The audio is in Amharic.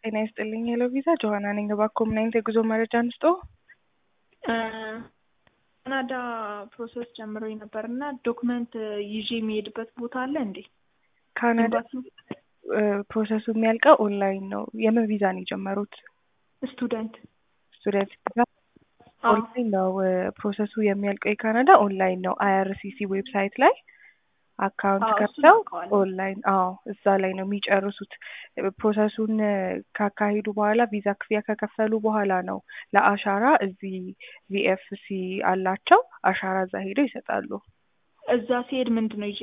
ጤና ይስጥልኝ ሄሎ ቪዛ ጆሀና ነኝ። እባክዎ ምን አይነት የጉዞ መረጃ እንስጦ? ካናዳ ፕሮሰስ ጀምሮኝ ነበር እና ዶክመንት ይዤ የሚሄድበት ቦታ አለ እንዴ? ካናዳ ኤምባሲው? ፕሮሰሱ የሚያልቀው ኦንላይን ነው። የምን ቪዛ ነው የጀመሩት? ስቱደንት ስቱደንት ቪዛ አዎ። ኦንላይን ነው ፕሮሰሱ የሚያልቀው የካናዳ ኦንላይን ነው። አይአርሲሲ ዌብሳይት ላይ አካውንት አዎ፣ እሱን ከፍተው አውቀዋለሁ። ኦንላይን አዎ፣ እዛ ላይ ነው የሚጨርሱት። ፕሮሰሱን ካካሄዱ በኋላ ቪዛ ክፍያ ከከፈሉ በኋላ ነው ለአሻራ እዚህ ቪኤፍሲ አላቸው አሻራ እዛ ሄደው ይሰጣሉ። እዛ ሲሄድ ምንድን ነው ይዤ